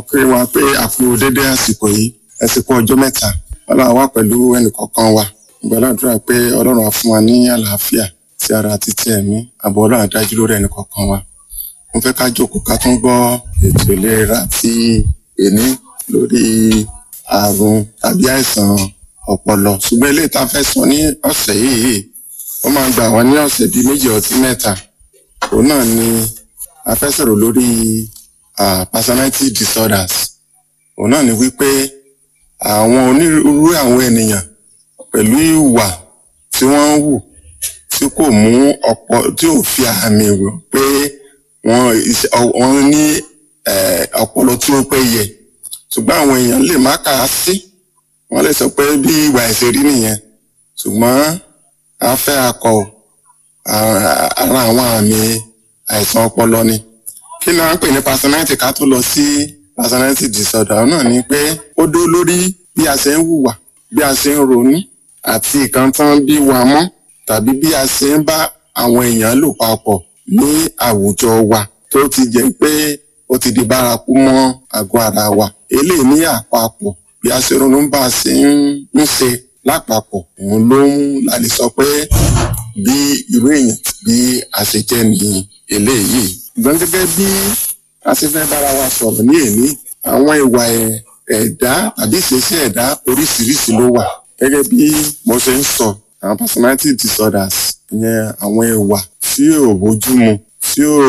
pé wa pé àpò dédé àsìkò yìí àsìkò ọjọ́ mẹ́ta ọlọ́run wà pẹ̀lú ẹnìkọ̀ọ̀kan wa gbàdúrà pé ọlọ́run á fún wa ní àlàáfíà ti ara àti ti ẹ̀mí àbọ̀ ọlọ́run á dájú lórí ẹnìkọ̀ọ̀kan wa mo fẹ́ ká jókòó ká tún gbọ́ ètò ìlera ti èní lórí àrùn tàbí àìsàn ọpọlọ ṣùgbọ́n eléyìí tá a fẹ́ sọ ní ọ̀sẹ̀ yìí ó máa gbà wá ní ọ̀sẹ̀ bíi méjì ọtí mẹ́ta òun náà ni a fẹ́ sọ̀rọ̀ lórí uh, personality disorders òun náà ni wípé àwọn onírúurú àwọn ènìyàn pẹ̀lú ìwà tí wọ́n ń wù tí kò mú ọ̀pọ̀ tí ò fi àmì wò pé wọ́n iṣẹ́- ọ- wọ́n ní eh, ọpọlọ tí ó péye ṣùgbọ́n àwọn èèyàn lè má kà á sí wọ́n lè sọ pé bí ìwà ẹ̀sẹ̀ rí nìyẹn ṣùgbọ́n a fẹ́ akọ ò, ara ara àwọn àmì àìsàn ọpọlọ ni kí ni wọ́n ń pè ní personality ká tó lọ sí personality disorder náà ni pé ó dó lórí bí a ṣe ń hùwà bí a ṣe ń ronú àti nǹkan tán bí wa mọ́ tàbí bí a ṣe ń bá àwọn èèyàn lò papọ̀ ní àwùjọ wa tó ti jẹ́ pé ó ti di bárakú mọ́ àgọ́ ara wa eléyìí ní àpapọ̀ bí a ṣe ronú bá a ṣe ń ń ṣe lápapọ̀ òun ló ń la lè sọ pé bí irú èèyàn bí a ṣe jẹ́ ní eléyìí ṣùgbọ́n gẹ́gẹ́ bí a ṣe fẹ́ bára wa sọ̀rọ̀ ní èní àwọn ìwà ẹ̀- ẹ̀dá tàbí ìṣesí ẹ̀dá oríṣiríṣi ló wà gẹ́gẹ́ bí mo ṣe ń sọ àwọn personality disorders ìyẹn àwọn ìwà tí ò bójúmu tí ò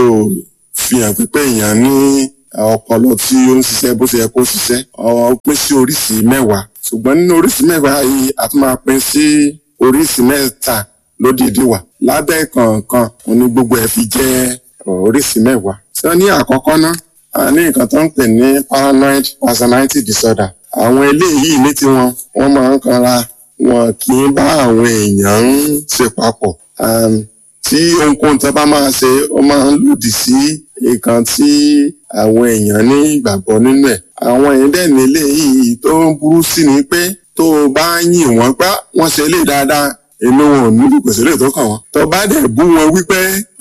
fi hàn pípé èèyàn ní ọpọlọ tí ó ń ṣiṣẹ́ bó ṣe yẹ kó ṣiṣẹ́ ọ pín sí oríṣi mẹ́wàá ṣùgbọ́n nínú oríṣi mẹ́wàá yìí a tún máa pín sí oríṣi mẹ́ta lódìdí wà lábẹ́ kọ̀ọ̀kan òun ni gbogbo ẹ̀ fi jẹ́ oríṣi mẹ́wàá. sọ ní àkọ́kọ́ ná a ní nǹkan tó ń pè ní paranoid personality disorder àwọn eléyìí ní tiwọn wọ́n máa ń kanra wọn kì í bá àwọn èèyàn ń ṣe papọ̀ um, tí ohunkóhun tó bá máa ṣe ó máa ń lòdì sí nǹkan tí àwọn èèyàn ní ìgbàgbọ́ nínú ẹ̀ àwọn èèyàn dẹ̀ nílé yìí tó ń burú sí ni pé tó o bá yìn wọ́n gbá wọ́n ṣe lè dáadáa inú wọn ò ní ìpèsè lè tó kàn wọ́n tó bá dẹ̀ bú wọn wípé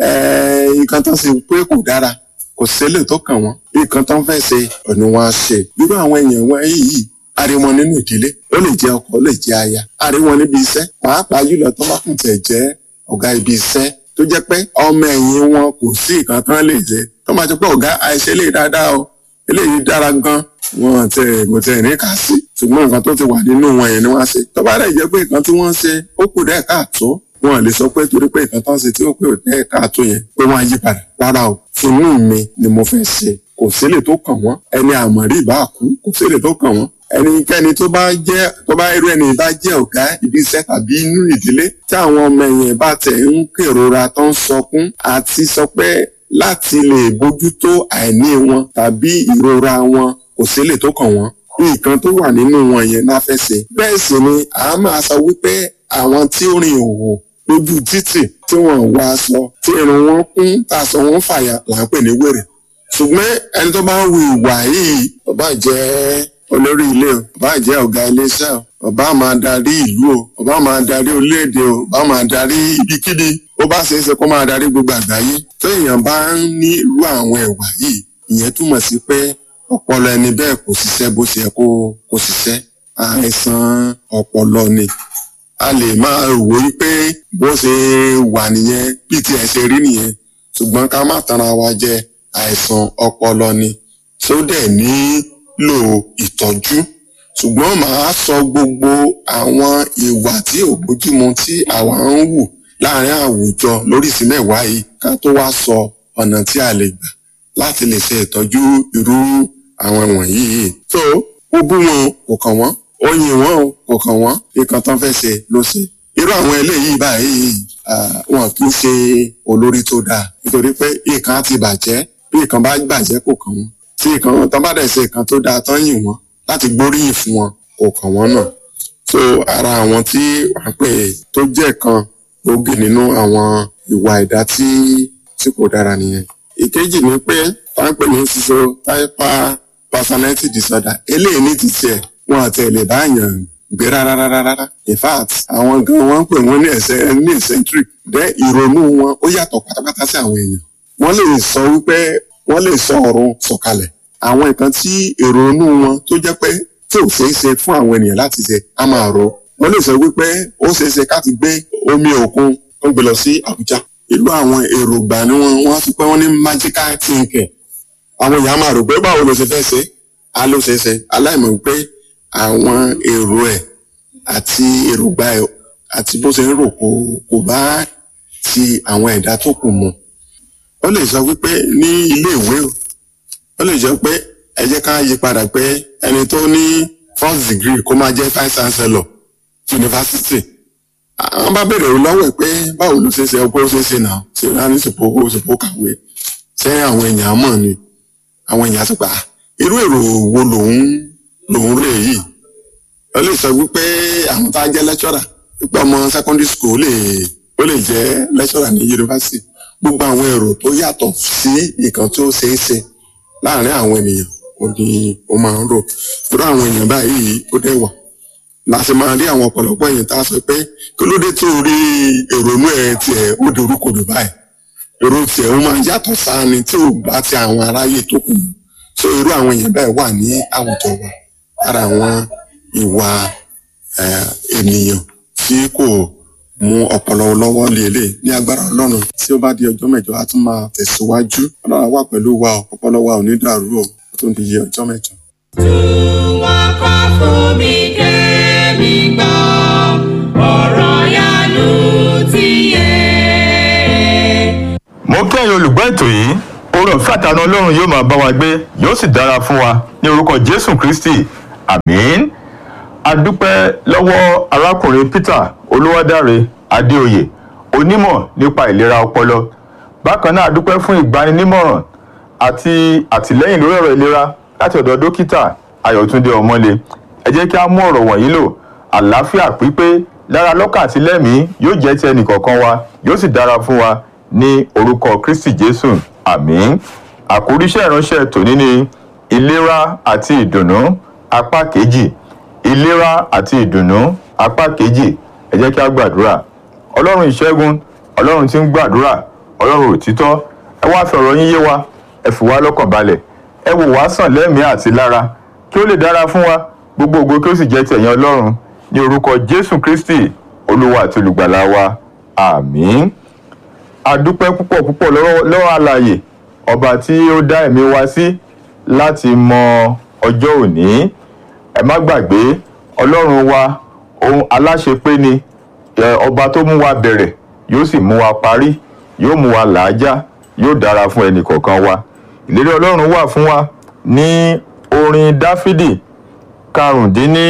eh, nǹkan tó ń ṣe pé kò dára kò sílẹ̀ tó kàn wọ́n nǹkan tó ń fẹ́ ṣe ọ̀nà wọn á ṣe irú àwọn èèyàn wọn yìí a rí wọn nínú ìdílé ó lè jẹ́ ọkọ ó lè jẹ́ aya a rí wọn níbi iṣẹ́ pàápàá jùlọ tó bá kùn tẹ̀ jẹ́ ọ̀gá ibi iṣẹ́ tó jẹ́ pé ọmọ ẹ̀yìn wọn kò sí nǹkan tán lè jẹ tó máa ti pé ọ̀gá àìṣe lè dáadáa o eléyìí dára gan wọn tẹ kò tẹ ní ká sí ṣùgbọ́n nǹkan tó ti wà nínú wọn yẹn ni wọ́n á ṣe tó bá dẹ̀ jẹ́ pé nǹkan tí wọ́n ń ṣe ó kù dẹ́ káàtó wọn lè sọ pé torí pé nǹkan tó ń ṣe tí ó kù dẹ́ káàtó yẹn pé wọ́n á yí padà rárá o tinú mi ni mo fẹ́ ṣe kò sílẹ̀ tó kàn wọ́n ẹni àmọ̀rí ìbá kú kò sílẹ̀ tó kàn wọ́n ẹnikẹ́ni tó bá jẹ́ tó bá irú ẹni bá jẹ́ ọ̀gá ibi iṣẹ́ tàbí inú ìdílé tí àwọn ọmọ ẹ̀yìn bá tẹ̀ ń kérora tó ń sọkún àti sọ pé láti lè bójútó àìní wọn tàbí ìrora wọn kò sílẹ̀ tó kàn wọ́n nǹkan tó wà nínú wọn yẹn náà fẹ́ ṣe bẹ́ẹ̀ sì ni a máa sọ wípé àwọn tí ó rìn òwò lójú títì tí wọ́n ń wá aṣọ tí irun wọn kún tàṣọ wọn fàyà là ń pè ní wèrè ṣùgbọ́n ẹni tó bá ń wu ìwà yìí ó bá jẹ́ olórí ilé o ó bá jẹ́ ọ̀gá iléeṣẹ́ o ó bá máa darí ìlú o ó bá máa darí orílẹ̀-èdè o ó bá máa darí ibikíbi ó bá ṣeé ṣe kó máa darí gbogbo àgbáyé tó èèyàn bá ń ní irú àwọn ìwà yìí ìyẹn túmọ̀ sí pé ọpọlọ ẹni bẹ́ẹ̀ kò ṣiṣẹ́ bó ṣe yẹ kó kó ṣiṣẹ́ àìsàn ọpọlọ ni a lè máa wò ó pé bó ṣe wà nìyẹn bí tiẹ̀ ṣe rí nìyẹn ṣùgbọ́n ká má tanra wa jẹ àìsàn ọpọlọ ni tó dẹ̀ nílò ìtọ́jú ṣùgbọ́n màá sọ gbogbo àwọn ìwà tí ò bójúmu tí àwa ń wù láàrin àwùjọ lóríṣìí mẹ́wàá yìí ká tó wá sọ ọ̀nà tí a lè gbà láti lè ṣe ìtọ́jú irú àwọn wọ̀nyí yìí. so ó bú wọn kò kàn wọ́n ó yin wọn o kò kàn wọ́n nǹkan tán fẹ́ ṣe ló ṣe. irú àwọn eléyìí báyìí ah, wọn kì í ṣe olórí tó dáa nítorí pé nǹkan á ti bàjẹ́ bí nǹkan bá bàjẹ́ kò kàn wọ́n tí nǹkan tán bá dẹ̀ ṣe nǹkan tó dáa tán yìn wọ́n láti gbóríyìn fún wọn kò kàn wọ́n náà. so ara àwọn tí wàá pè tó jẹ́ kan gbòógì nínú àwọn ìwà ẹ̀dá tí tí kò dára nìyẹn ìkejì ni pé tá ń pè ní sísọ táìpà personality disorder eléyìí ní ti tiẹ̀ wọn àti ẹ̀lẹ́ báyàn gbé rárá rárá rárá in fact àwọn gan wọn ń pè wọn ní ẹsẹ ní eccentric dẹ ìrònú wọn ó yàtọ̀ pátápátá sí àwọn èèyàn wọ́n lè sọ wípé wọ́n lè sọ ọ̀run sọ̀kalẹ̀ àwọn nǹkan tí èrò inú wọn tó jẹ́ pé tí ò ṣeé ṣe fún àwọn ènìyàn láti ṣe á máa rò wọ́n lè sọ wípé ó ṣeé ṣe káti gbé omi òkun ó gbé lọ sí Àbújá irú àwọn èròǹgbà ni wọ́n wọ́n fi pé wọ́n ní magical thinking àwọn èèyàn máa rò pé báwo ló ṣe fẹ́ ṣe á ló ṣe ṣe aláìmọ̀ wípé àwọn èrò ẹ̀ àti èròǹgbà ẹ̀ àti bó ṣe ń rò kò kò bá ti àwọn ẹ̀dá tó kù mu ó lè sọ wípé ní ilé ìwé o ó lè jẹ́ pé ẹ jẹ́ ká yí padà pé ẹni tó ní first degree kó máa jẹ́ vice chancellor yunifásitì àwọn bá bèrè lọ́wọ́ ẹ̀ pé báwo ló ṣe ṣe ọgbọ́n ó ṣe ṣe náà ṣe rán ní ṣòpó owó ṣòpó kàwé ṣé àwọn èèyàn mọ̀ ni àwọn èèyàn sọ pé "Ah, irú èrò wo lòun lòun rè yìí ó lè sọ wípé àwọn tá a jẹ́ lecturer wípé ọmọ secondary school lè ó lè jẹ́ lecturer ní yunifásitì gbogbo àwọn èrò tó yàtọ̀ sí nǹkan tó ṣeé ṣe láàárín àwọn ènìyàn ó ní ó máa ń rò irú àwọn èèyàn báyìí ó dẹ̀ wà láti máa rí àwọn ọ̀pọ̀lọpọ̀ èèyàn tá a sọ pé kí ló dé tó rí èrònú ẹ̀ tiẹ̀ ó dorúkodò báyìí èrò tiẹ̀ ó máa yàtọ̀ sáà ni tí ò bá ti àwọn aráyé tó kù so irú àwọn èèyàn bẹ́ẹ̀ wà ní àwùjọ wa lára àwọn ìwà eh, ènìyàn tí kò mú ọpọlọ lọ́wọ́ lélẹ̀ ní agbára ọlọ́run tí ó bá di ọjọ́ mẹ́jọ a tún máa tẹ̀síwájú ọlọ́run wà pẹ̀lú wa o, ọpọlọ wa ò ní dàrú o ó tún di ọjọ́ mẹ́jọ. Wọ́n kọ́ fún mi kémi gbọ́, ọ̀rọ̀ yanu ti yé. mo kí ẹ̀yin olùgbọ́ ètò yìí oore ọ̀fẹ́ àtàánú ọlọ́run yóò máa bá wa gbé yóò sì dára fún wa ní orúkọ jésù kristi àmín adúpẹ́ lọ́wọ́ arákùnrin peter olúwadáre adéoyè onímọ̀ nípa ìlera ọpọlọ bákan náà adúpẹ́ fún ìgbaninímọ̀ràn àti àtìlẹ́yìn lórí ọ̀rọ̀ ìlera láti ọ̀dọ̀ dókítà ayọ̀túndé ọmọlé ẹ jẹ́ kí a mú ọ̀rọ̀ wọ̀nyí lò àlàáfíà pípé lára lọ́kàn àti lẹ́mìí yóò jẹ́ ti ẹnìkọ̀ọ̀kan wa yóò sì dára fún wa ní orúkọ kristi jésù àmín àkórí iṣẹ́ ìránṣẹ́ tòní ni ìlera àti ìdùnnú apá kejì ìlera àti ìdùnnú apá kejì ẹ jẹ́ kí a gbàdúrà ọlọ́run ìṣẹ́gun ọlọ́run tí ń gbàdúrà ọlọ́run òtítọ́ ẹ wá fi ọ̀rọ̀ yín yé wa ẹ fi wá lọ́kàn balẹ̀ ẹ wò wá sàn lẹ́mìí àti lára kí ó lè dára fún wa gbogbo ògo kí ó sì jẹ́ tẹ̀yìn ọlọ́run ní orúkọ jésù kristi olúwa àti olùgbàlà wa àmín adúpẹ́ púpọ̀ púpọ̀ lọ́wọ́ lọ́wọ́ alààyè ọba tí ó dá ẹ̀mí wa sí láti mọ ọjọ́ òní ẹ má gbàgbé ọlọ́run wa ohun aláṣepé ni ẹ, ọba tó mú wa bẹ̀rẹ̀ yóò sì mú wa parí yóò mú wa làájá yóò dára fún ẹnì kọ̀ọ̀kan wa ìlérí ọlọ́run wà fún wa ní orin dáfídì karùndínní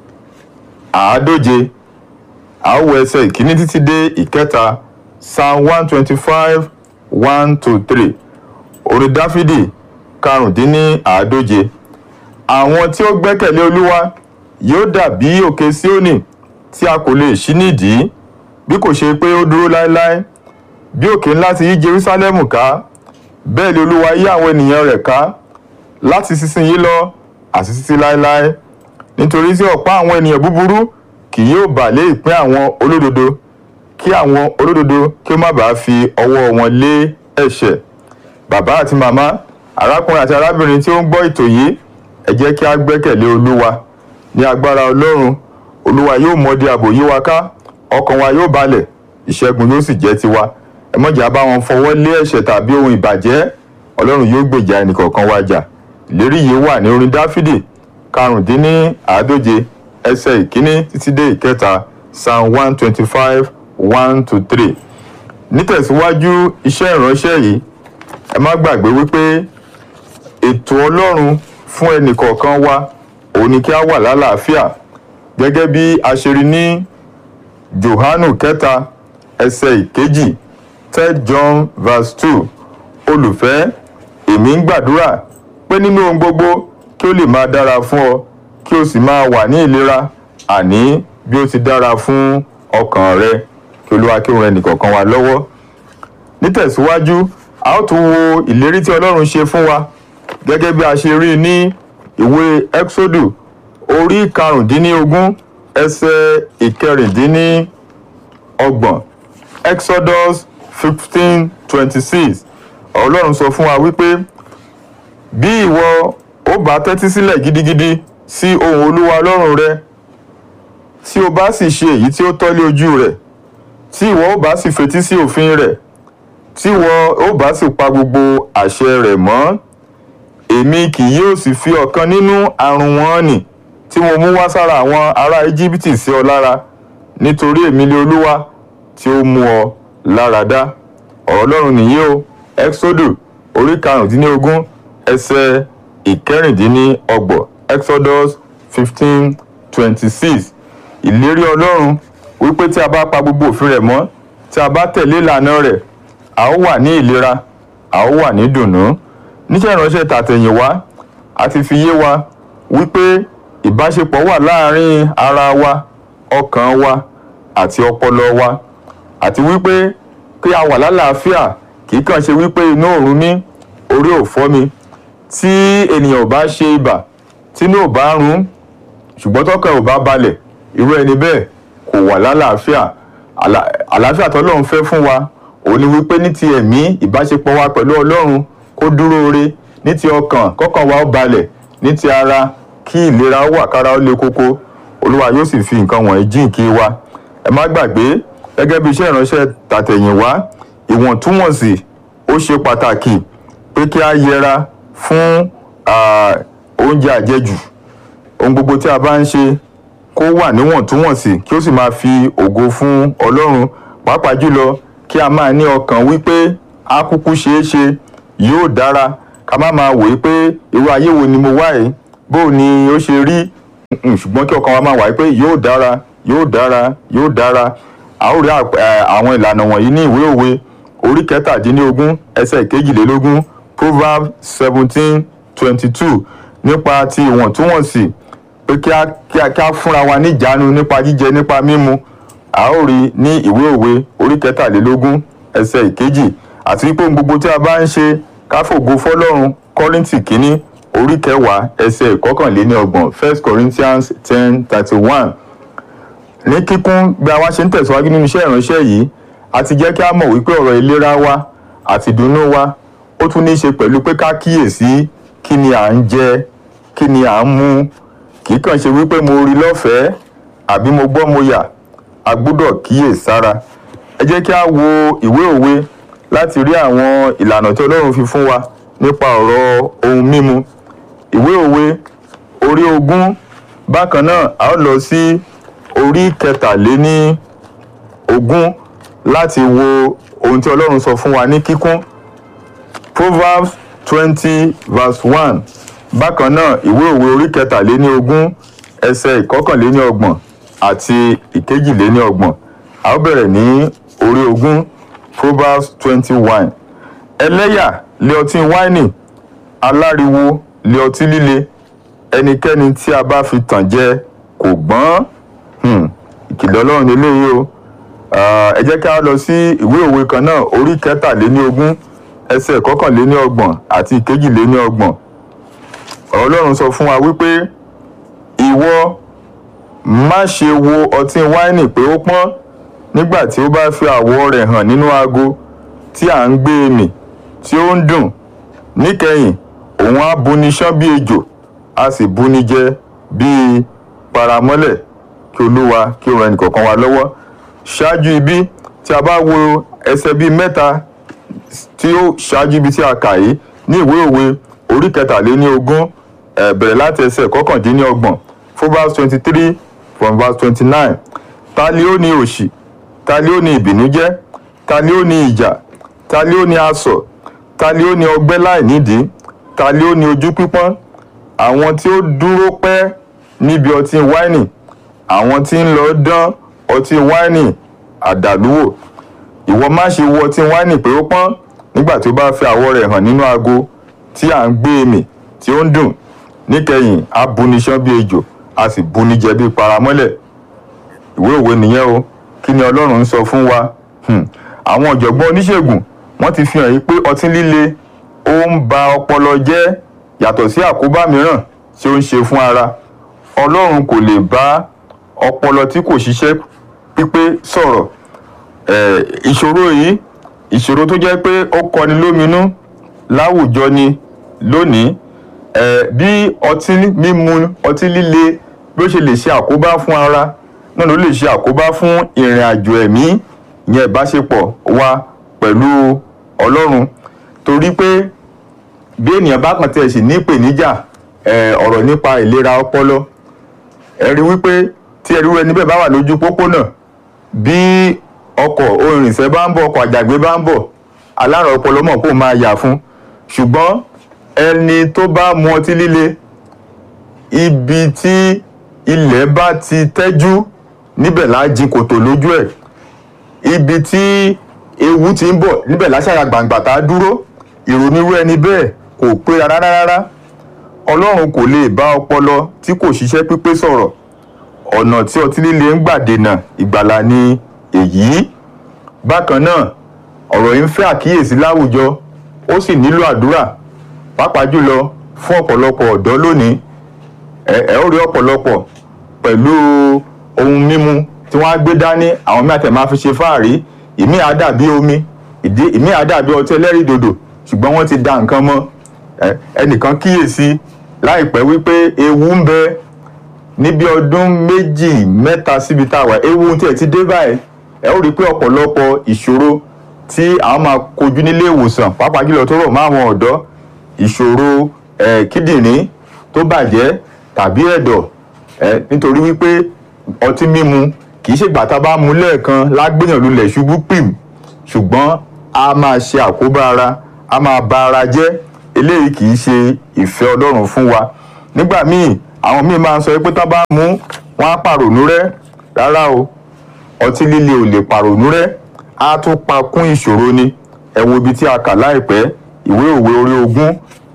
àádóje àwọ ẹsẹ̀ ìkíní títí dé ìkẹta psalm one twenty five one to three orin dáfídì karùndínní àádóje àwọn tí ó gbẹ́kẹ̀lé olúwa yóò dàbí òkè síónì tí a kò lè ṣí nídìí bí kò ṣe pé ó dúró láéláé bí òkè ńlá ti yí jerúsálẹ́mù ká bẹ́ẹ̀ ni olúwa yí àwọn ènìyàn rẹ̀ ká láti sísinyìí lọ àti títí láéláé nítorí tí ọ̀pá àwọn ènìyàn búburú kì yóò bà lé ìpín àwọn olódodo kí àwọn olódodo kí ó má bàa fi ọwọ́ wọn lé ẹ̀ṣẹ̀ bàbá àti màmá arákùnrin àti arábìnrin tí ó ń gbọ́ ètò yìí ẹ jẹ́ kí a gbẹ́kẹ̀lé olúwa ní agbára ọlọ́run olúwa yóò mọdí ààbò yí wa ká ọkàn wa yóò balẹ̀ ìṣẹ́gun yóò sì jẹ́ tiwa ẹ má jẹ́ a bá wọn fọwọ́ lé ẹ̀ṣẹ̀ tàbí ohun ìbàjẹ́ ọlọ́run yóò gbèjà ẹnìkọ̀ọ̀kan wa jà ìlérí yìí wà ní orin dáfídì karùndínní àádóje ẹsẹ̀ ìkíní títí dé ìkẹta psalm one twenty five one to three nítẹ̀síwájú iṣẹ́ ìránṣẹ́ yìí ẹ má gbàgbé wípé ètò ọlọ́run fún ẹnìkọ̀ọ̀kan wa òun ni kí a wà lálàáfíà gẹ́gẹ́ bí a ṣe rí ní johanu kẹta ẹsẹ̀ ìkejì third john verse two olùfẹ́ èmi ń gbàdúrà pé nínú ohun gbogbo kí ó lè máa dára fún ọ kí o sì máa wà ní ìlera àní bí ó ti dára fún ọkàn rẹ kí olúwa kí òun rẹ nìkọ̀ọ̀kan wa lọ́wọ́ nítẹ̀síwájú a ó tún wo ìlérí tí ọlọ́run ṣe fún wa gẹ́gẹ́ bí a ṣe rí i ní ìwé exodu orí karùndínlógún ẹsẹ̀ ìkẹrìndínlọ́gbọ̀n exodus fifteen twenty six ọlọ́run sọ fún wa wípé bí ìwọ ó bá tẹ́tí sílẹ̀ gidigidi sí ohùn olúwa ọlọ́run rẹ tí o bá sì ṣe èyí tí ó tọ́lé ojú rẹ̀ tí ìwọ ó bá sì fetí sí òfin rẹ̀ tí ìwọ ó bá sì pa gbogbo àṣẹ rẹ̀ mọ́ èmi kì yóò sì fi ọ̀kan nínú àrùn wọn nì tí mo mú wá sára àwọn ará íjíbítì sí ọ lára nítorí èmi lé olúwa tí ó mú ọ lára dá ọ̀rọ̀ ọlọ́run nìyí o exodus orí karùndínlógún ẹsẹ̀ ìkẹrìndínlọ́gbọ̀n exodus fifteen twenty six ìlérí ọlọ́run wípé tí a bá pa gbogbo òfin rẹ̀ mọ́ tí a bá tẹ̀lé ìlànà rẹ̀ a ó wà ní ìlera a ó wà ní dùnnú níṣẹ́ ìránṣẹ́ tàtẹ̀yìnwá a ti fi yé wa wípé ìbáṣepọ̀ wà láàárín ara wa ọkàn wa àti ọpọlọ wa àti wípé kí a wà lálàáfíà kì í kàn ṣe wípé inú òórùn mi orí ò fọ́ mi tí ènìyàn ò bá ṣe ibà tínú ò bá rún ṣùgbọ́n tọkàn ò bá balẹ̀ irú ẹni bẹ́ẹ̀ kò wà lálàáfíà Àlà- àlàáfíà tọ́lọ́run fẹ́ fún wa òun ni wípé ní ti ẹ̀mí ìbáṣepọ̀ wa pẹ̀lú ọlọ́run kó dúró re ní ti ọkàn kọ́kàn wa ó balẹ̀ ní ti ara kí ìlera ó wà kára ó le kókó olúwa yóò sì fi nǹkan wọ̀nyí jíǹkí wa ẹ má gbàgbé gẹ́gẹ́ bí iṣẹ́ ìránṣẹ́ tàtẹ̀yìnwá ìwọ̀ntúnwọ̀nsì ó ṣe pàtàkì pé kí a yẹra fún ah, oúnjẹ àjẹjù ohun gbogbo tí a bá ń ṣe kó wà níwọ̀ntúnwọ̀nsì kí ó sì máa fi ògo fún ọlọ́run pàápàá jùlọ kí a máa ní ọkàn wípé a kúkú ṣeé ṣe yóò dára ká má máa wòó pé irú ayé wo ni mo wá yìí bó ni ó ṣe rí Mm, ṣùgbọ́n kí ọkàn wa máa wà pé yóò dára yóò dára yóò dára a ó rí àp- eh, àwọn ìlànà wọ̀nyí ní ìwé òwe orí kẹtàdínlógún ẹsẹ̀ kejìlélógún proverbs seventeen twenty two nípa ti ìwọ̀ntúnwọ̀nsì pé kí a kí a kí a fúnra wa níjánu nípa jíjẹ nípa mímu a ó rí ní ìwé òwe orí kẹtàlélógún ẹsẹ̀ ìkejì àti wípé ohun gbogbo tí a bá ń ṣe ká fògo fọlọ́run kọ́ríntì kínní orí kẹwàá ẹsẹ̀ ìkọkànléníọgbọ̀n first corinthians ten thirty one ní kíkún bí a wá ṣe ń tẹ̀síwájú nínú iṣẹ́ ìránṣẹ́ yìí a ti jẹ́ kí a mọ̀ wípé ọ̀rọ̀ ìlera wa àti ìdùnnú wa ó tún ní í ṣe pẹ̀lú pé ká kíyèsí kí ni à ń jẹ kí ni à ń mu kì í kàn ṣe wípé mo rí lọ́fẹ̀ẹ́ àbí mo gbọ́ mo yà a gbọ́dọ̀ kíyèsára ẹ jẹ́ kí a wo ìwé òwe láti rí àwọn ìlànà tí ọlọ́run fi fún wa nípa ọ̀rọ̀ ohun mímu ìwé òwe orí ogún bákan náà a ó lọ sí orí kẹtàléní ogún láti wo ohun tí ọlọ́run sọ fún wa ní kíkún proverbs twenty verse one bákan náà ìwé òwe orí kẹtàléní ogún ẹsẹ̀ ìkọkànléní ọgbọ̀n àti ìkejìléní ọgbọ̀n a ó bẹ̀rẹ̀ ní orí ogún proverbs twenty one ẹlẹ́yà lé ọtí wáìnì aláriwo lé ọtí líle ẹnikẹ́ni tí a bá fi tàn jẹ kò gbọ́n Hmm, ìkìlọ̀ ọlọ́run eléyìí o Ah, ẹ jẹ́ ká lọ sí ìwé òwe kan náà orí kẹtàléní ogún ẹsẹ̀ kọkànléní ọgbọ̀n àti ìkejìléní ọgbọ̀n ọ̀rọ̀ ọlọ́run sọ fún wa wípé ìwọ má ṣe wo ọtí wáìnì pé ó pọ́n nígbà tí ó bá fi àwọ̀ rẹ̀ hàn nínú ago tí à ń gbé e mì tí ó ń dùn níkẹyìn òun á buni ṣán bí ejò a sì buni jẹ bíi paramọ́lẹ̀ kí olúwa kí ó ran ẹnìkọ̀ọ̀kan wa lọ́wọ́ ṣáájú ibi tí a bá wo ẹsẹ̀ bíi mẹ́ta tí ó ṣáájú ibi tí a kà yìí ní ìwé òwe orí kẹtàléní ogún eh, bẹ̀rẹ̀ láti ẹsẹ̀ kọkàndínlọ́gbọ̀n fún verse twenty three from verse twenty nine ta ni ó ní òṣì ta ni ó ní ìbìnújẹ́ ta ni ó ní ìjà ta ni ó ní asọ̀ ta ni ó ní ọgbẹ́ láì nídìí ta ni ó ní ojú pípọ́n àwọn tí ó dúró pẹ́ níbi ọtí wáìnì àwọn tí ń lọ dán ọtí wáìnì àdàlúwò ìwọ má ṣe wo ọtí wáìnì pé ó pọ́n nígbà tí ó bá fi àwọ̀ rẹ̀ hàn nínú ago tí à ń gbé èmì tí ó ń dùn níkẹyìn á buni ṣán bí ejò a sì buni jẹ bí paramọ́lẹ̀ ìwé òwe nìyẹn o kí ni ọlọ́run ń sọ fún wa Hmm. àwọn ọ̀jọ̀gbọ́n oníṣègùn wọ́n ti fi hàn yí pé ọtí líle ó ń ba ọpọlọ jẹ́ yàtọ̀ sí àkóbá mìíràn tí ó ń ṣe fún ara ọlọ́run kò lè bá ọpọlọ tí kò ṣiṣẹ́ pípé sọ̀rọ̀ Eh, ìṣòro yìí ìṣòro tó jẹ́ pé ó kọni lóminú láwùjọ ni lónìí ẹ bí ọtí mímu ọtí líle bí ó ṣe lè ṣe àkóbá fún ara náà ló lè ṣe àkóbá fún ìrìn àjò ẹ̀mí ìyẹn ìbáṣepọ̀ wa pẹ̀lú ọlọ́run torí pé bí ènìyàn bá kàn tiẹ̀ sì ní ìpèníjà ẹ, ọ̀rọ̀ nípa ìlera ọpọlọ ẹ rí wípé tí ẹrú ẹni bẹ́ẹ̀ bá wà lójú pópónà bí ọkọ̀ orinṣẹ́ bá ń bọ̀ ọkọ̀ àjàgbé bá ń bọ̀ alárùn ọpọlọ mọ̀ kó máa yà fún ṣùgbọ́n ẹni tó bá mu ọtí líle ibi tí ilẹ̀ bá ti tẹ́jú níbẹ̀ láá jí kòtò lójú ẹ̀ ibi tí ewu ti ń bọ̀ níbẹ̀ láṣàyà gbàǹgbà tá a dúró ìrònírú ẹni bẹ́ẹ̀ kò pé rárá rárá ọlọ́run kò lè bá ọpọlọ tí kò ṣiṣẹ́ pípé sọ̀rọ̀ ọ̀nà tí ọtí líle ń gbà dènà ìgbàlà ni èyí bákan náà ọ̀rọ̀ yìí ń fẹ́ àkíyèsí láwùjọ ó sì nílò àdúrà pàápàá jùlọ fún ọ̀pọ̀lọpọ̀ ọ̀dọ́ lónìí ẹ ẹ ó rí ọ̀pọ̀lọpọ̀ pẹ̀lú ohun mímu tí wọ́n á gbé dání àwọn míì àtẹ̀ máa fi ṣe fáàrí ìmí á dàbí omi ìdí ìmí á dàbí ọtí ẹlẹ́rìndòdò ṣùgbọ́n wọ́n ti da nǹkan mọ́ ẹ ẹnìkan kíyèsí láìpẹ́ wípé ewu ń bẹ níbi ọdún méjì mẹ́ta síbi tá a wà ewu tí ẹ ti dé báyìí ẹ ó rí i pé ọ̀pọ̀lọpọ̀ ìṣòro tí àwọn máa kojú nílé ìwòsàn pàápàá jùlọ tó rọ̀ mọ́ àwọn ọ̀dọ́ ìṣòro ẹ kíndìnrín tó bàjẹ́ tàbí ẹ̀dọ̀ ẹ nítorí wípé ọtí mímu kì í ṣègbà tá a bá mu lẹ́ẹ̀kan lágbèyàn lulẹ̀ ṣubú pìm ṣùgbọ́n a máa ṣe àkóbá ara a máa ba ara jẹ́ eléyìí kì í ṣe ìfẹ́ ọlọ́run fún wa nígbà míì àwọn míì máa ń sọ pé tá bá mú wọn á pàrònú rẹ́ rárá o ọtí líle ò lè pàrònú rẹ́ á tún pa kún ìṣòro ni ẹ wo ibi tí a kà láìpẹ́ ìwé òwe orí ogún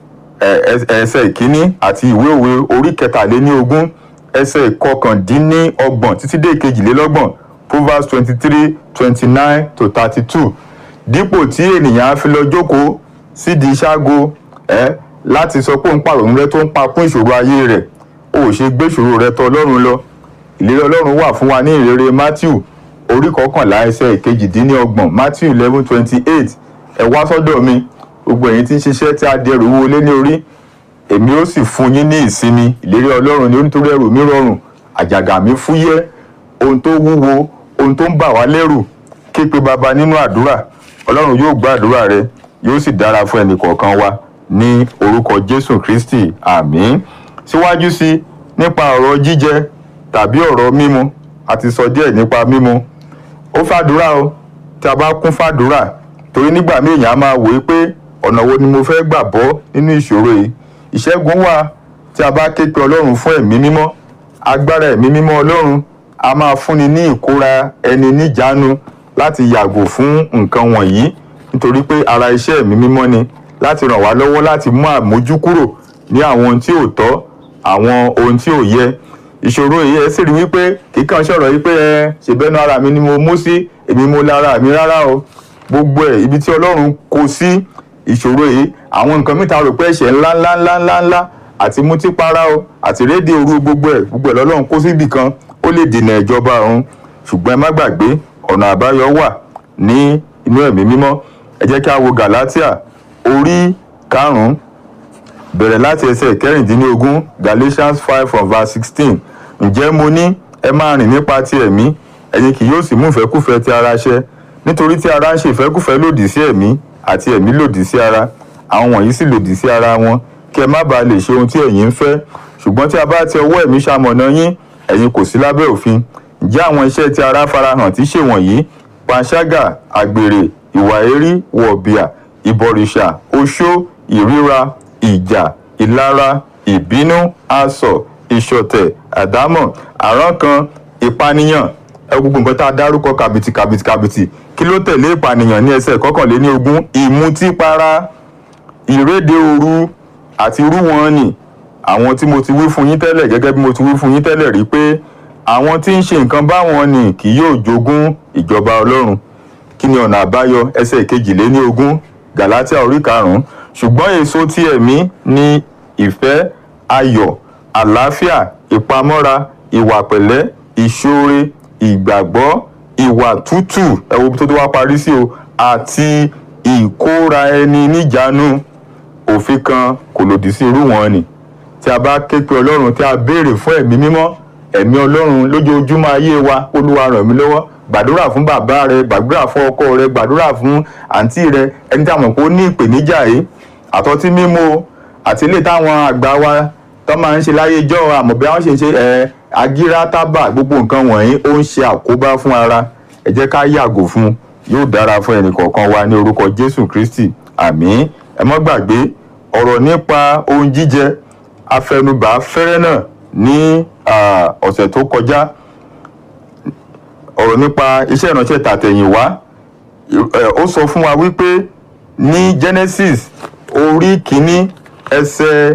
ẹ- ẹ- ẹsẹ̀ ìkíní àti ìwé òwe orí kẹtàléníogún ẹsẹ̀ ìkọkàndínníọgbọ̀n títí dé ìkejìlélọ́gbọ̀n proverbs twenty three twenty nine to thirty two dípò tí ènìyàn á fi lọ jókòó sídìí ṣágo ẹ láti sọ pé òun pàrònú rẹ tó ń pa kún ìṣòro ayé rẹ̀ o ò ṣe gbé ìṣòro rẹ tọ̀ ọlọ́run lọ ìlérí ọlọ́run wà fún wa ní ìrere matthew orí kọkànlá ẹsẹ̀ ìkejìdínlọ́gbọ̀n matthew eleven twenty eight ẹ wá sọ́dọ̀ mi gbogbo ẹ̀yin tí ń ṣiṣẹ́ tí a di ẹrù wọlé ní orí èmi ó sì fún yín ní ìsinmi ìlérí ọlọ́run ní onítorí ẹrù mi rọrùn àjàgà mi fúyẹ́ ohun tó wúwo ohun tó ń bà wá lẹ́rù ké pe baba nínú àdúrà ọlọ́run yóò gbọ́ àdúrà rẹ yóò sì dára fún ẹnì kọ̀ọ̀kan wa ní orúkọ jésù kristi àmín síwájú sí nípa ọ̀rọ̀ jíjẹ tàbí ọ̀rọ̀ mímu a ti sọ díẹ̀ nípa mímu ó fàdúrà o tí a bá kún fàdúrà torí nígbà míì èèyàn á máa wòó pé ọ̀nà wo ni mo fẹ́ gbà bọ́ nínú ìṣòro yìí ìṣẹ́gun wà tí a bá ké pe ọlọ́run fún ẹ̀mí mímọ́ agbára ẹ̀mí mímọ́ ọlọ́run a máa fúnni ní ìkóra ẹni níjánu láti yàgò fún nǹkan wọ̀nyí nítorí pé ara iṣẹ́ ẹ̀mí mímọ́ ni láti ràn wá lọ́wọ́ láti mú àmójúkúrò ní àwọn ohun tí ò tọ́ àwọn ohun tí ò yẹ ìṣòro yìí ẹ sì rí wípé kíkàn sọ̀rọ̀ yìí pé ẹ ṣèbẹ́nu ara mi ni mo mú sí èmi mo lára mi rárá o gbogbo ẹ̀ ibi tí ọlọ́run kó sí ìṣòro yìí àwọn nǹkan mìta rò pé ẹ̀ṣẹ̀ ńlá ńlá ńlá ńlá ńlá àti mutípara o àti rédíò òru gbogbo ẹ̀ gbogbo ẹ̀ lọ́lọ́run kó síbì kan ó lè dènà ìjọba ọ̀run ṣùgbọ́n ẹ má gbàgbé ọ̀nà àbáyọ wà ní inú ẹ̀mí mímọ́ ẹ jẹ́ kí a wo galatia orí karùn-ún bẹ̀rẹ̀ láti ẹsẹ̀ kẹrìndínlógún galatians five from verse sixteen ǹjẹ́ mo ní ẹ máa rìn nípa ti ẹ̀mí ẹ̀yin kì yóò sì mú ìfẹ́kùfẹ́ ti ara ṣẹ nítorí tí ara ń ṣe ìfẹ́kùfẹ́ lòdì sí ẹ̀mí àti ẹ̀mí lòdì sí ara àwọn wọ̀nyí sì lòdì sí ara wọn kí ẹ má bàa lè ṣe ohun tí ẹ̀yin ń fẹ́ ṣùgbọ́n tí a bá ti ọwọ́ ẹ̀mí ṣamọ̀nà yín ẹ̀yin kò sí lábẹ́ òfin ǹjẹ́ àwọn iṣẹ́ tí ara farahàn tí ṣèwọ̀nyí panṣágà àgbèrè ìwà èrí wọ̀bìà ìbọ̀rìṣà oṣó ìríra ìjà ìlara ìbínú asọ̀ ìṣọ̀tẹ̀ àdámọ̀ àrankàn ìpànìyàn ẹ gbogbo nǹkan tá a dárúkọ kàbìtì kàbìtì kàbìtì kí ló tẹ̀lé ìpànìyàn ní ẹsẹ̀ kọkànléní ogún ìmutípara ìréde òru àti irú wọn ni àwọn tí mo ti wí fún yín tẹ́lẹ̀ gẹ́gẹ́ bí mo ti wí fún yín tẹ́lẹ̀ rí pé àwọn tí ń ṣe nǹkan báwọn ni kì yóò jogún ìjọba ọlọ́run kí ni ọ̀nà àbáyọ ẹsẹ̀ kejìléní ogún galatia orí karùn-ún ṣùgbọ́n èso tí ẹ̀mí ni ìfẹ́ ayọ̀ àlàáfíà ìpamọ́ra ìwà pẹ̀lẹ́ ìṣoore ìgbàgbọ́ ìwà tútù ẹ wo ibi tó tó wá parí sí o àti ìkóra ẹni níjánu òfin kan kò lòdì sí irú wọn ni tí a bá ké pe ọlọ́run tí a béèrè fún ẹ̀mí mímọ́ ẹ̀mí ọlọ́run lójoojúmọ́ ayé wa olúwa ràn mí lọ́wọ́ gbàdúrà fún bàbá rẹ gbàdúrà fún ọkọ rẹ gbàdúrà fún àǹtí rẹ ẹni tí a mọ̀ pé ó ní ìpèníjà yìí àtọ́tí mímú o àti ilé táwọn àgbà wa tó máa ń ṣe láyé ijọ́ àmọ́ bí wọ́n ṣe ń ṣe ẹ̀ agírá tábà gbogbo nǹkan wọ̀nyí ó ń ṣe àkóbá fún ara ẹ jẹ́ ká yàgò fún un yóò dára fún ẹnì kọ̀ọ̀kan wa ní orúkọ jésù kristi àmín ẹ mọ́ gbàgbé ọ̀rọ̀ nípa ohun jíjẹ afẹnubà fẹ́rẹ́ náà ní ah, ọ̀sẹ̀ tó kọjá ọ̀rọ̀ nípa iṣẹ́ ìránṣẹ́ tàtẹ̀yìnwá ẹ, ó sọ fún wa wípé ní genesis orí kìíní ẹsẹ̀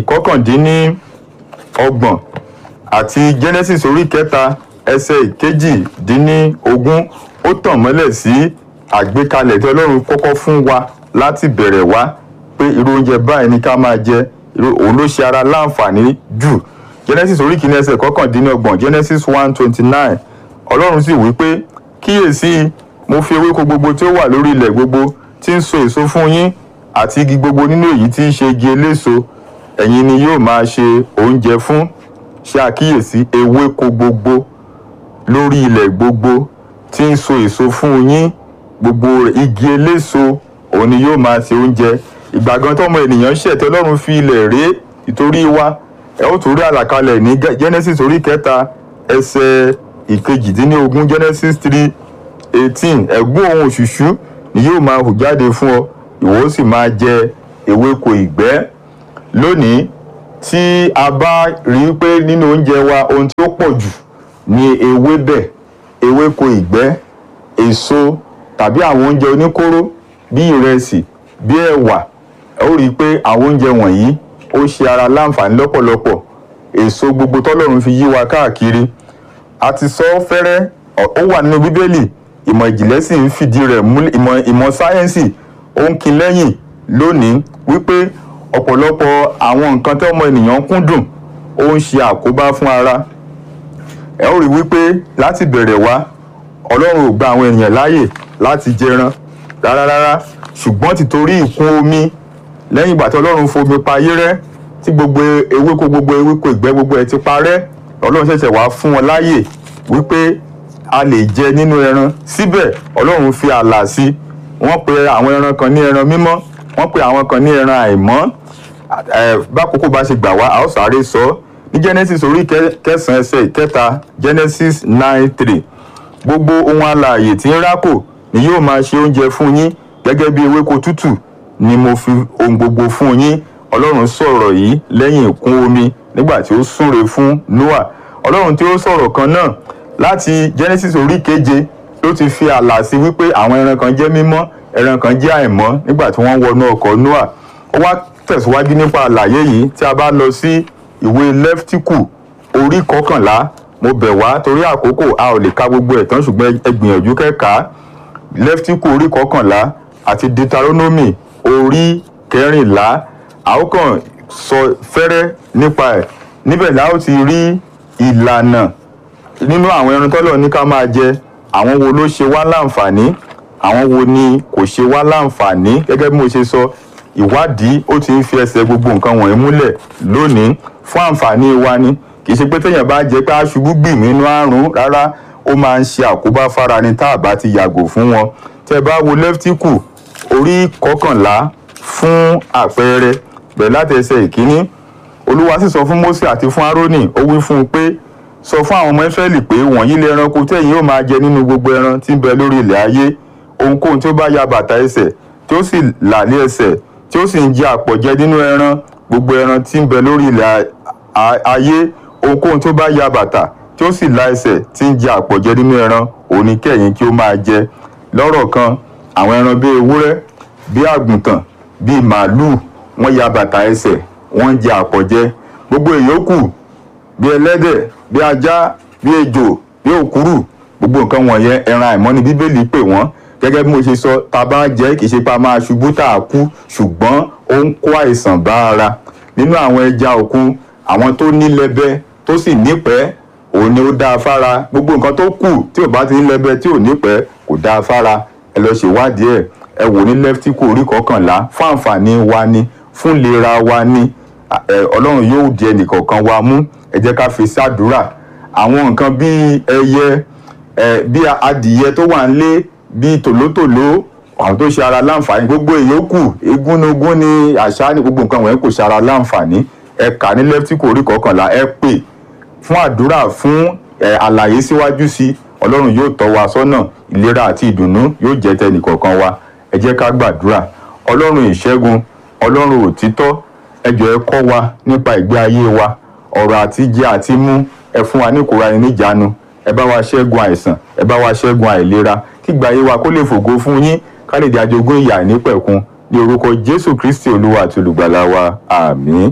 ìkọkàndínníọgbọ̀n àti genesis orí kẹta ẹsẹ̀ ìkejìdínníogún ó tàn mọ́lẹ̀ sí àgbékalẹ̀ tí ọlọ́run kọ́kọ́ fún wa láti bẹ̀rẹ̀ wá pé irú oúnjẹ báyìí ni ká máa jẹ irú- òun ló ṣe ara láǹfààní jù genesis orí kìíní ẹsẹ̀ kọkàndínlọ́gbọ̀n genesis one twenty nine ọlọ́run sì wí pé kíyèsí mo fi ewéko gbogbo tí ó wà lórí ilẹ̀ gbogbo tí ń so èso fún yín àti igi gbogbo nínú èyí tí í ṣe igi eléso ẹ̀yin ni yóò máa ṣe oúnjẹ fún ṣe àkíyèsí ewéko gbogbo lórí ilẹ̀ gbogbo tí ń so èso fún yín gbogbo rẹ̀, igi eléso òun ni yóò máa ṣe oúnjẹ ìgbà gan tọmọ ènìyàn ṣẹ̀tẹ̀ ọlọ́run fi ilẹ̀ ré ìtorí wa ẹ ó tún rí àlàkalẹ̀ ní Ge- genesis orí kẹta ẹsẹ̀ ìkejìdínlógún genesis three eighteen ẹ̀gbọ́n ohun òṣùṣú ni yóò máa hù jáde fún ọ ìwọ ó sì máa jẹ ewéko ìgbẹ́ lónìí tí a bá rí i pé nínú oúnjẹ wa ohun tí ó pọ̀ jù ni ewébẹ̀ ewéko ìgbẹ́ èso tàbí àwọn oúnjẹ oníkóró bí ìrẹsì bí ẹ̀wà ẹ ó rí i pé àwọn oúnjẹ wọ̀nyí ó ṣe ara láǹfààní lọ́pọ̀lọpọ̀ èso gbogbo tọ́lọ́run fi yí wa káàkiri a ti sọ fẹ́rẹ́ ọ- ó wà nínú bíbélì ìmọ̀ ìjìnlẹ̀ sì ń fìdí rẹ̀ múlẹ̀ ìmọ̀ ìmọ̀ sáyẹ́ǹsì ó ń kin lẹ́yìn lónìí wípé ọ̀pọ̀lọpọ̀ àwọn nǹkan tí ọmọ ènìyàn kúndùn ó ń ṣe àkóbá fún ara ẹ ó rí wípé láti bẹ̀rẹ̀ wá ọlọ́run ò gba àwọn ènìyàn láàyè láti jẹran rárá rárá ṣùgbọ́n tìtorí ìkún omi lẹ́yìn ìgbà tí ọlọ́run fomi pa ayé rẹ́ tí gbogbo ewéko gbogbo ewéko ìgbẹ́ gbogbo ẹ̀ ti parẹ́ ọlọ́run ṣẹ̀ṣẹ̀ wá fún wọn láàyè wípé a lè jẹ nínú ẹran síbẹ̀ ọlọ́run fi ààlà sí wọ́n pe àwọn ẹran kan ní ẹran mímọ́ wọ́n pe àwọn kan ní ẹran àìmọ́ ẹ, bákòókò bá ṣe gbà wá a ó sáré sọ ọ́ ní genesis orí kẹ- kẹsàn-án ẹsẹ̀ ìkẹta genesis nine three gbogbo ohun alààyè tí ń rákò ni yóò máa ṣe oúnjẹ fún yín gẹ́gẹ́ bí ewéko tútù ni mo fi ohun gbogbo fún yín ọlọ́run sọ̀rọ̀ yìí lẹ́yìn ìkún omi nígbà tí ó súre fún noah ọlọ́run tí ó sọ̀rọ̀ kan náà láti genesis orí keje ló ti fi ààlà sí wípé àwọn ẹran kan jẹ́ mímọ́ ẹran kan jẹ́ àìmọ́ nígbà tí wọ́n wọnú ọkọ̀ noah ó wá tẹ̀síwájú nípa àlàyé yìí tí a bá lọ sí ìwé lẹ́ftíkù orí kọkànlá mo bẹ̀ wá torí àkókò a ò lè ka gbogbo ẹ̀ tán ṣùgbọ́n ẹ gbìyànjú kẹ́ka lẹ́ftíkù orí kọkànlá àti deuteronomy orí kẹrìnlá a ó kàn sọ fẹ́rẹ́ nípa ẹ̀ níbẹ̀ la ó ti rí ìlànà nínú àwọn ẹran tọ́lọ̀ ní ká máa jẹ àwọn wo ló ṣe wá láǹfààní àwọn wo ni kò ṣe wá láǹfààní gẹ́gẹ́ bí mo ṣe sọ ìwádìí ó ti ń fi ẹsẹ̀ gbogbo nǹkan wọ̀nyí múlẹ̀ lónìí fún àǹfààní wa ni kì í ṣe pé téèyàn bá jẹ pé aṣubú gbìm nínú àrùn rárá ó máa ń ṣe àkóbá fára ni tá a bá ti yàgò fún wọn tẹ bá wo lẹ́ftíkù orí kọkànlá fún àpẹẹrẹ bẹ̀rẹ̀ láti ẹsẹ̀ ìkíní olúwa sì sọ fún mósè àti fún árónì ó wí fún un pé sọ fún àwọn ọmọ ísírẹ́lì pé wọ̀nyí lè ẹranko tẹ̀yin yóò máa jẹ nínú gbogbo ẹran tí ń bẹ lórí ilẹ̀ ayé ohunkóhun tí ó bá ya bàtà ẹsẹ̀ tí ó sì là ní ẹsẹ̀ tí ó sì ń jẹ àpọ̀jẹ nínú ẹran gbogbo ẹran tí ń bẹ lórí ilẹ̀ a- ayé ohunkóhun tí ó bá ya bàtà tí ó sì la ẹsẹ̀ tí ń jẹ àpọ̀jẹ nínú ẹran òun ni kẹ́yìn kí ó máa jẹ lọ́rọ̀ kan àwọn ẹran bíi ewúrẹ́ bíi àgùntàn bíi màálùú wọ́n ya bàtà ẹsẹ̀ wọ́n ń jẹ àpọ̀jẹ gbogbo ìyókù bí ẹlẹ́dẹ̀ bí ajá bí ejò bí òkúrù gbogbo nǹkan wọ̀nyẹn ẹran àìmọ́ ni bíbélì pè wọ́n gẹ́gẹ́ bí mo ṣe sọ tá a bá jẹ́ kì í ṣe pé a máa ṣubú tá a kú ṣùgbọ́n ó ń kó àìsàn bá ara nínú àwọn ẹja òkun àwọn tó ní lẹ́bẹ́ tó sì nípẹ́ òun ni ó dáa fára gbogbo nǹkan tó kù tí ò bá ti ní lẹ́bẹ́ tí ò nípẹ́ kò dáa fára ẹ lọ ṣèwádìí ẹ̀ ẹ wò ní lẹ́ftíkù orí kọkànlá fún àǹfààní wa ni fún ìlera wa ni ẹ, ọlọ́run yóò di ẹnìkọ̀ọ̀kan wa mú ẹ jẹ́ ká fi ṣàdúrà àwọn nǹkan bíi ẹyẹ ẹ, bí adìyẹ tó wà nílé bíi tòlótòló àwọn tó ṣe ara láǹfààní gbogbo ìyókù egúnnugún ní àṣà ní gbogbo nǹkan wọ̀nyẹn kò ṣe ara láǹfààní ẹ kà ní lẹ́ftíkù orí kọkànlá ẹ pè fún àdúrà fún ẹ, àlàyé síwájú sí ọlọ́run yóò tọ́ wa sọ́nà ìlera àti ìdùnnú yóò jẹ́ tẹnìkọ̀ọ̀kan wa ẹ jẹ́ ká gbàdúrà ọlọ́run ìṣẹ́gun ọlọ́run òtítọ́ ẹ jọ̀ọ́ ẹ kọ́ wa nípa ìgbé ayé wa ọ̀rọ̀ àti jẹ àti mú ẹ fún wa ní ìkóra ẹni níjàánu ẹ bá wa ṣẹ́gun àìsàn ẹ bá wa ṣẹ́gun àìlera kí ìgbé ayé wa kó lè fògo fún yín ká lè di ajogún ìyà nípẹ̀kun ní orúkọ jésù kristi olúwa àti olùgbàlà wa àmín